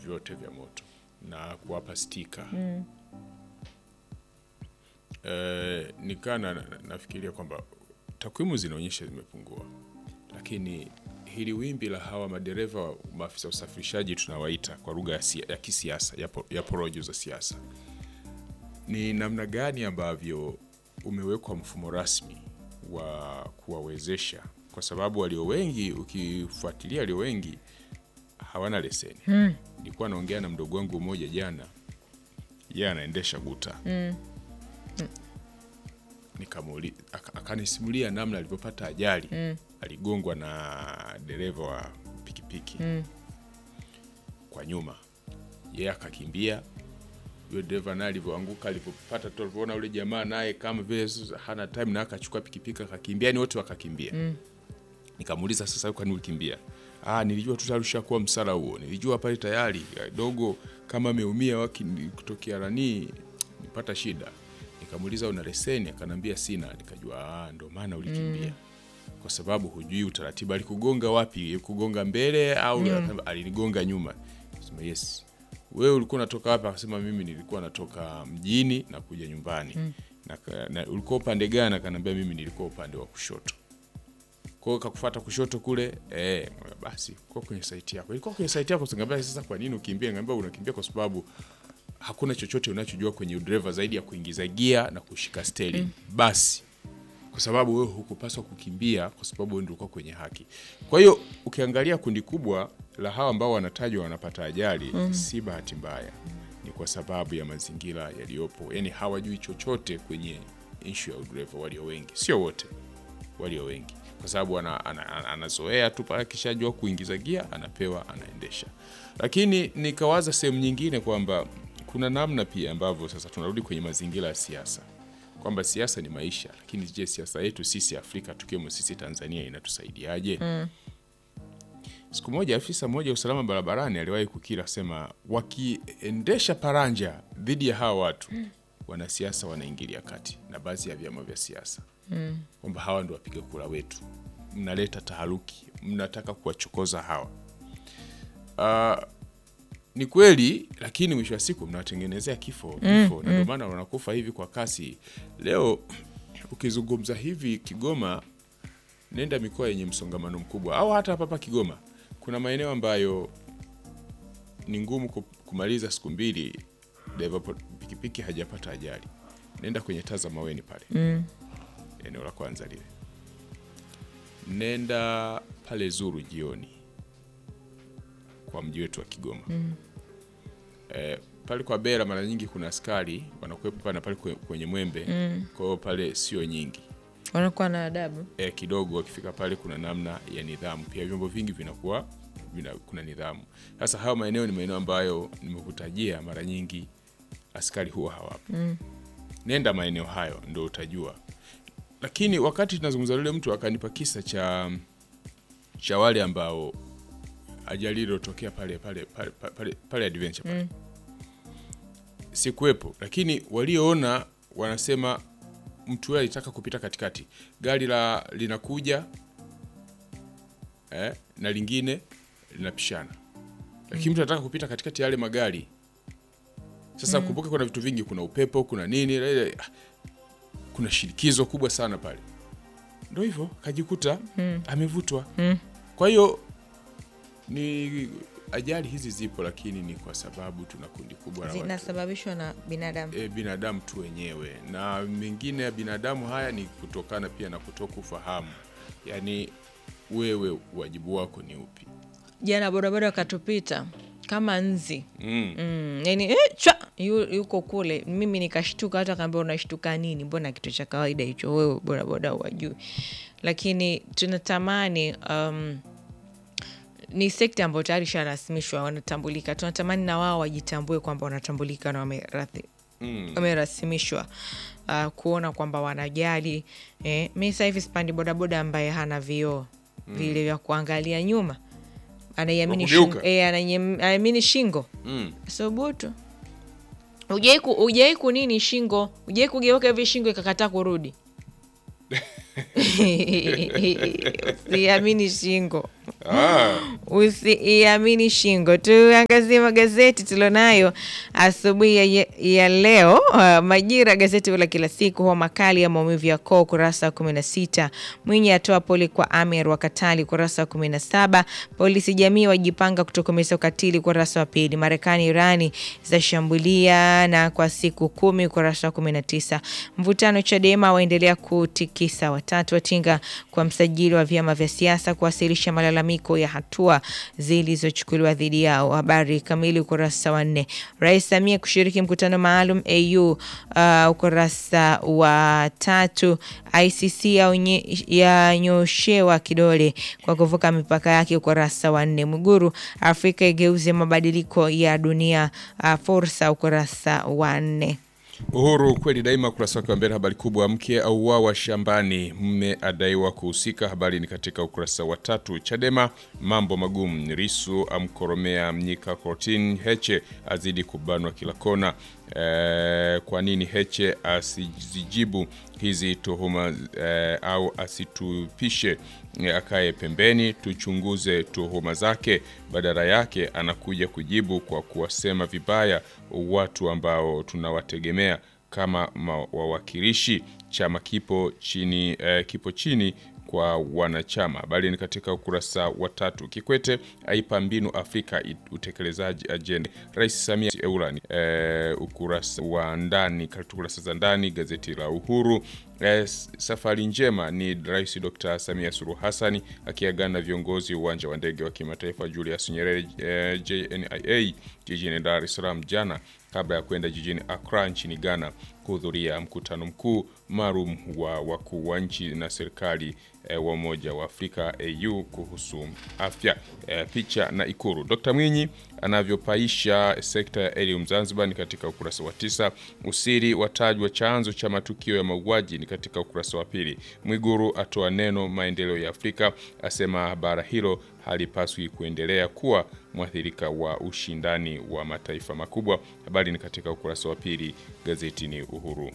vyote vya moto na kuwapa stika eh, nikaa na, na, nafikiria kwamba takwimu zinaonyesha zimepungua, lakini hili wimbi la hawa madereva wa- maafisa usafirishaji tunawaita kwa lugha ya, sia- ya kisiasa ya, po, ya porojo za siasa, ni namna gani ambavyo umewekwa mfumo rasmi wa kuwawezesha, kwa sababu walio wengi, ukifuatilia walio wengi hawana leseni. Nilikuwa naongea na mdogo wangu mmoja jana, yeye anaendesha guta Nikamuuli- aka- akanisimulia namna alivyopata ajali aligongwa na dereva wa pikipiki kwa nyuma, yeye akakimbia. Yule dereva naye alivyoanguka, alivyopata tu, alivyoona yule jamaa naye kama vile sasa hana time, na akachukua pikipiki akakimbia, ni wote wakakimbia. Nikamuuliza, sasa kwani ulikimbia? Ah, nilijua tu tayari ushakuwa msala huo, nilijua pale tayari ya, dogo kama ameumia waki kutokea rani nipata shida. Nikamuuliza una leseni? Akanambia sina. Nikajua ah, ndo maana ulikimbia kwa sababu hujui utaratibu. Alikugonga wapi? Kugonga mbele au alinigonga nyuma? Sema yes. Wewe ulikuwa unatoka wapi? Akasema mimi nilikuwa natoka mjini na kuja nyumbani. Na, na ulikuwa upande gani? Akanambia mimi nilikuwa upande wa kushoto. Kwa hiyo kakufuata kushoto kule eh, basi kwa kwenye saiti yako. Ilikuwa kwenye saiti yako, singambia sasa kwa nini ukimbia? Ngambia unakimbia kwa sababu hakuna chochote unachojua kwenye udereva zaidi ya kuingiza gia na kushika steering. Basi kwa sababu wewe hukupaswa kukimbia kwa sababu wewe ndio ulikuwa kwenye haki. Kwa hiyo ukiangalia kundi kubwa la hawa ambao wanatajwa wanapata ajali si bahati mbaya, ni kwa sababu ya mazingira yaliyopo, yaani hawajui chochote kwenye issue ya udereva, walio wengi, sio wote, walio wengi, kwa sababu ana, ana, ana, anazoea tu pale, akishajua kuingiza gia anapewa, anaendesha. Lakini nikawaza sehemu nyingine kwamba kuna namna pia ambavyo sasa tunarudi kwenye mazingira ya siasa kwamba siasa ni maisha, lakini je, siasa yetu sisi Afrika tukiwemo sisi Tanzania inatusaidiaje? Siku moja afisa mmoja wa usalama barabarani aliwahi kukiri sema, wakiendesha paranja dhidi ya hawa watu wanasiasa wanaingilia kati na baadhi ya vyama vya siasa kwamba hawa ndio wapiga kura wetu, mnaleta taharuki, mnataka kuwachokoza hawa. Ah, ni kweli, lakini mwisho wa siku mnawatengenezea kifo kifo, na ndio maana wanakufa hivi kwa kasi. Leo ukizungumza hivi Kigoma, nenda mikoa yenye msongamano mkubwa, au hata hapa hapa Kigoma, kuna maeneo ambayo ni ngumu ku- kumaliza siku mbili dereva po- pikipiki hajapata ajali. Nenda kwenye Taza Maweni pale, eneo la kwanza lile, nenda pale Zuru jioni kwa mji wetu wa Kigoma eh, pale kwa Bera mara nyingi kuna askari wanakuwepo pale na pale kwe- kwenye Mwembe kwa hiyo pale sio nyingi wanakuwa na adabu eh, kidogo wakifika pale kuna namna ya nidhamu pia, vyombo vingi vinakuwa vina, kuna nidhamu. Sasa hayo maeneo ni maeneo ambayo nimekutajia mara nyingi askari huwa hawapo. Nenda maeneo hayo ndo utajua. Lakini wakati tunazungumza yule mtu akanipa kisa cha cha wale ambao ajali iliyotokea pale pale pale pale, pale adventure pale sikuwepo, lakini walioona wanasema mtu yule alitaka kupita katikati, gari la linakuja eh, na lingine linapishana, lakini mtu anataka kupita katikati ya yale magari. Sasa kumbuka, kuna vitu vingi, kuna upepo, kuna nini, ile- ah, kuna shinikizo kubwa sana pale, ndo hivyo kajikuta amevutwa. Kwa hiyo ni ajali hizi zipo, lakini ni kwa sababu tuna kundi kubwa la watu zinasababishwa na binadamu e, binadamu tu wenyewe, na mengine ya binadamu haya ni kutokana pia na kutokufahamu, yaani wewe wajibu wako ni upi? jana bodaboda wakatupita kama nzi mm. mm, yani eh, chwa yu, yuko kule mimi nikashtuka hata kaambia unashtuka nini mbona kitu cha kawaida hicho wewe bodaboda wajui lakini tunatamani um, ni sekta ambayo tayari isharasimishwa wanatambulika tunatamani na wao wajitambue kwamba wanatambulika na wamerathi Mm. wamerasimishwa uh, kuona kwamba wanajali eh, mi sasa hivi sipandi bodaboda ambaye hana vioo vile vya kuangalia nyuma anaiamini Wa shingo, kugeuka? eh, anaiam- anaamini shingo Mm. sobutu ujai ku, ujai kunini shingo ujai kugeuka hivi shingo ikakataa kurudi usiamini shingo Ah, usiiamini shingo. Tuangazie magazeti tulionayo asubuhi ya, ya leo. Uh, Majira, gazeti la kila siku, huwa makali ya maumivu ya koo, ukurasa wa 16. Mwinyi atoa pole kwa Amir wa Katali, ukurasa wa 17. Polisi jamii wajipanga kutokomeza ukatili, ukurasa wa pili. Marekani Irani zashambulia na kwa siku kumi, ukurasa wa 19. Mvutano Chadema waendelea kutikisa, watatu watinga kwa msajili wa vyama vya siasa kuwasilisha malalamiko ya hatua zilizochukuliwa dhidi yao. Habari kamili ukurasa wa nne. Rais Samia kushiriki mkutano maalum AU, uh, ukurasa wa tatu. ICC yaonye- yanyoshewa kidole kwa kuvuka mipaka yake, ukurasa wa nne. Mwiguru, Afrika igeuze mabadiliko ya dunia, uh, fursa, ukurasa wa nne. Uhuru kweli daima, ukurasa wake wa mbele. Habari kubwa, mke auawa shambani, mme adaiwa kuhusika. Habari ni katika ukurasa wa tatu. Chadema mambo magumu, Risu amkoromea Mnyika kortini, Heche azidi kubanwa kila kona. E, kwa nini Heche asizijibu hizi tuhuma e, au asitupishe e, akae pembeni tuchunguze tuhuma zake, badala yake anakuja kujibu kwa kuwasema vibaya watu ambao tunawategemea kama ma- wawakilishi. Chama kipo chini, eh, kipo chini kwa wanachama. Habari ni katika ukurasa wa tatu. Kikwete aipa mbinu Afrika it- utekelezaji ajenda. Rais Samia Eulani, eh, ukurasa wa ndani, katika kurasa za ndani gazeti la Uhuru. Eh, s- safari njema ni Rais Dr. Samia Suluhu Hassan akiagana na viongozi uwanja wa ndege wa kimataifa Julius Nyerere eh, JNIA jijini Dar es Salaam jana kabla ya kwenda jijini Accra nchini Ghana kuhudhuria mkutano mkuu maalum wa wakuu wa nchi na serikali eh, wa Umoja wa Afrika AU kuhusu afya. Eh, picha na Ikuru. Dr. Mwinyi anavyopaisha sekta ya elimu Zanzibar ni katika ukurasa wa tisa. Usiri watajwa chanzo cha matukio ya mauaji ni katika ukurasa wa pili. Mwiguru atoa neno maendeleo ya Afrika, asema bara hilo halipaswi kuendelea kuwa mwathirika wa ushindani wa mataifa makubwa. Habari ni katika ukurasa wa pili gazetini Uhuru.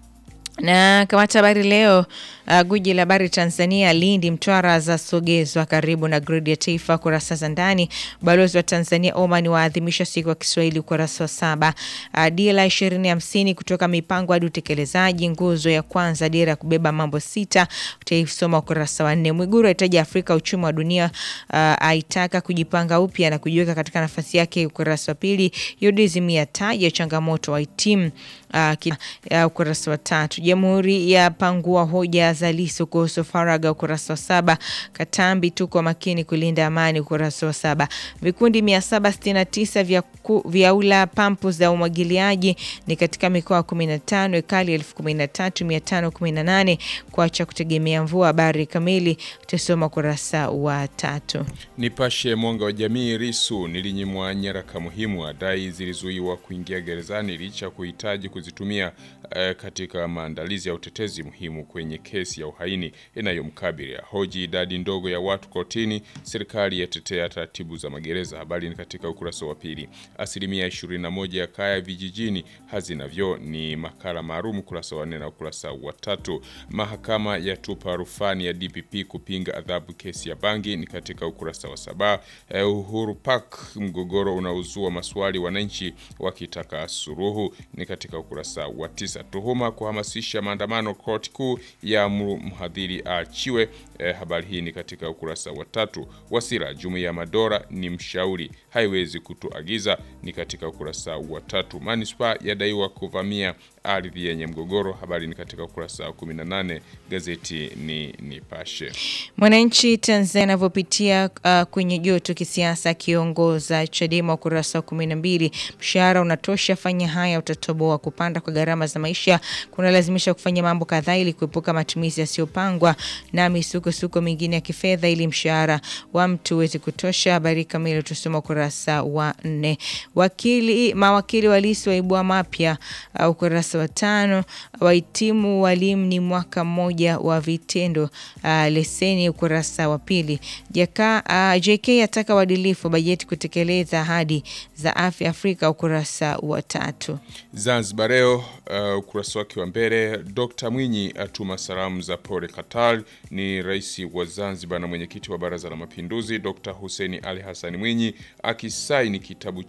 na kamata habari leo. Uh, guji la habari Tanzania, Lindi, Mtwara zasogezwa karibu na gridi ya taifa, kurasa za ndani. Balozi wa Tanzania Oman waadhimisha siku ya Kiswahili, ukurasa wa saba. Uh, dira ishirini hamsini kutoka mipango hadi utekelezaji, nguzo ya kwanza, dira ya kubeba mambo sita, utaisoma ukurasa wa nne. Mwiguru ahitaja Afrika uchumi wa dunia, uh, aitaka kujipanga upya na kujiweka katika nafasi yake, ukurasa wa pili. UDSM yataja changamoto wahitimu uh, ki- uh, ukurasa wa tatu. Jamhuri ya pangua hoja za Lissu kuhusu faragha, ukurasa wa saba. Katambi, tuko makini kulinda amani, ukurasa wa saba. Vikundi 769 vya, ku, vya ula pampu za umwagiliaji ni katika mikoa 15, ekali 13518 kuacha kutegemea mvua. Habari kamili utasoma ukurasa wa tatu. Nipashe mwanga wa jamii. Risu nilinyimwa nyaraka muhimu, adai zilizuiwa kuingia gerezani licha ya kuhitaji kuzitumia eh, katika maandalizi ya utetezi muhimu kwenye kesi ya uhaini inayomkabili. Hoji idadi ndogo ya watu kotini, serikali yatetea taratibu za magereza. Habari ni katika ukurasa wa pili. Asilimia 21 ya kaya vijijini hazina vyoo, ni makala maalum ukurasa wa nne na ukurasa wa tatu. Mahakama yatupa rufani ya DPP kupinga adhabu kesi ya bangi ni katika ukurasa wa saba. Eh, Uhuru Park, mgogoro unaozua maswali, wananchi wakitaka suruhu ni katika ukurasa wa tisa. Tuhuma kuhamasisha maandamano, koti kuu ya mhadhiri aachiwe. Eh, habari hii ni katika ukurasa wa tatu. Wasira, jumuiya ya madola ni mshauri, haiwezi kutuagiza ni katika ukurasa wa tatu. Manispaa yadaiwa kuvamia ardhi yenye mgogoro, habari ni katika ukurasa wa 18. Gazeti ni Nipashe. Mwananchi Tanzania anavyopitia uh, kwenye joto kisiasa, akiongoza Chadema ukurasa wa kumi na mbili. Mshahara unatosha, fanya haya utatoboa. Kupanda kwa gharama za maisha kunalazimisha kufanya mambo kadhaa ili kuepuka matumizi yasiyopangwa na misukosuko mingine ya kifedha ili mshahara wa mtu uweze kutosha. Habari kamili utasoma ukurasa wa nne. Wakili mawakili wa Lissu waibua mapya uh, ukurasa wa tano. Wahitimu walimu ni mwaka mmoja wa vitendo uh, leseni ukurasa wa pili. Jaka, uh, JK ataka uadilifu wa bajeti kutekeleza ahadi za afya Afrika ukurasa wa tatu. Zanzibar leo uh, ukurasa wake wa mbele E, Dr. Mwinyi atuma salamu za pole Qatar. Ni rais wa Zanzibar na mwenyekiti wa Baraza la Mapinduzi Dr. Hussein Ali Hassan Mwinyi akisaini kitabu